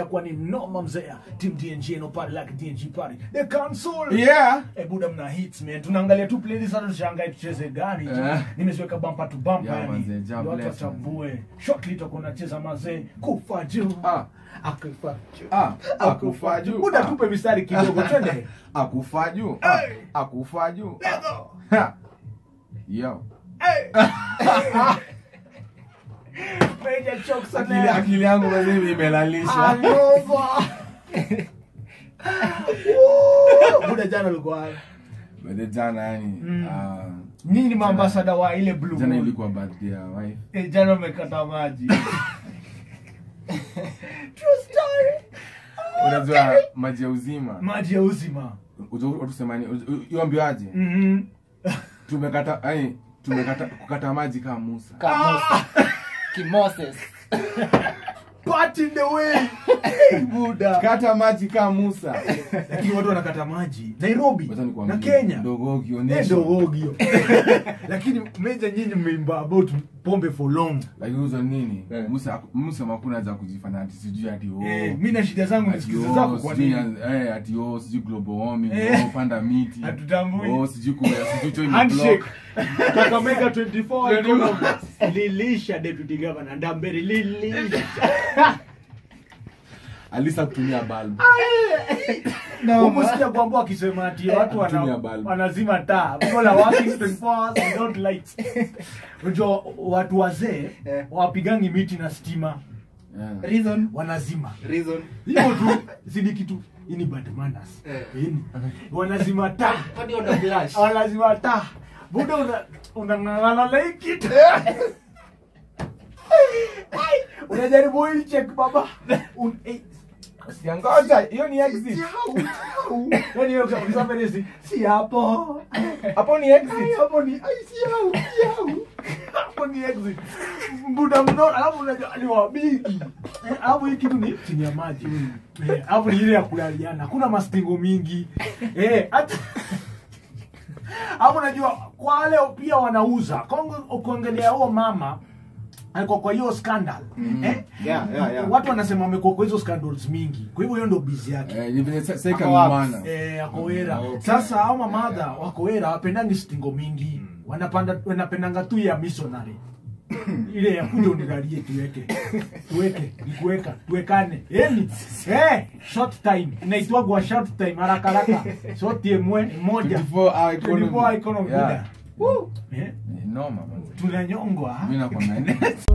itakuwa ni mnoma mzea team dng no party like dng party the console Yeah. Eh, buda mna hits man tunaangalia tu playlist hata tushangae tucheze gani Eh. nimeziweka bumper to bumper Yeah, yani manze, ja Ndio watu bless, watambue shortly tutakuwa tunacheza mazee kufa juu Ah, akufa juu ah, akufa juu. buda Ah. tupe mistari kidogo twende akufa juu Ah, Hey. akufa juu Let's go. Ha. yo Hey. Major chokes on akili there. akili yangu mazee imelalisha Hangover. Woo! buda jana ulikuwa wapi? Bade jana yani Mm. ah, nyinyi ni maambasada wa ile blue jana Moon. ilikuwa birthday ya wife Eh, jana umekata maji True story. unajua maji ya uzima maji ya uzima utusemani iwambiwaje Mhm. tumekata yani tumekata kukata maji kama musa Kamosa. Kimoses. Part in the way Hey, buda kata maji kama musa lakini watu wanakata maji nairobi Wacha na nikwambie, kenya ndogo Eh, ukionyesha ndo ogio lakini meja nyinyi mmeimba about pombe for long lakini uzo nini Eh. musa musa makuna za kujifanya ati sijui ati oh, Eh, mi na shida zangu ati nisikize oh, zako kwa sijui nini eh, ati oh, sijui global warming Eh. oh, panda miti Hatutambui. oh, sijui kuya sijui join the handshake block kakamega 24 economy. lilisha deputy governor ndambere lilisha alisa kutumia bulb huku sija kuambua akisema ati watu wana, Kutumia bulb. wanazima taa people are working 24 hours without lights unajua watu wazee Eh. wapigangi miti na stima yeah. Reason. wanazima Reason. hivyo tu sini kitu ini bad manners Eh. ini wanazima taa Kwani una flash? wanazima taa buda una unang'ang'ana na hii kitu Ai, unajaribu hii check baba Un, eh, siangoja hiyo ni exit Siau, siau. Yaani hiyo kama ukisema vile si si hapo. hapo ni exit Ai, hapo ni ai siau, siau. Hapo ni exit. Mbuda mno alafu unajua ni wabigi. Eh, Alafu hii kitu ni chini ya maji. Eh, Alafu ni ile ya kulaliana. Hakuna mastingo mingi. Eh, hata Hapo unajua kwa wale pia wanauza. Kongo ukiangalia huo mama alikuwa kwa hiyo scandal. Eh? Yeah, yeah, yeah. Watu wanasema amekuwa kwa hizo scandals mingi. Kwa hivyo hiyo ndio busy yake. eh ni vile sa- sasa Ako wapi? ikamumana Eh, akowera Okay. sasa au mamadha wakowera wapendangi stingo mingi wanapanda wanapendanga tu ya missionary ile ya kuja unigalie tuweke tuweke nikuweka tuwekane yani eh short time inaitwagwa short time haraka haraka short emwe moja 24 hour economy 24 economy Yeah. muda Woo. eh Ni noma manze tunanyongwa mimi nakwambia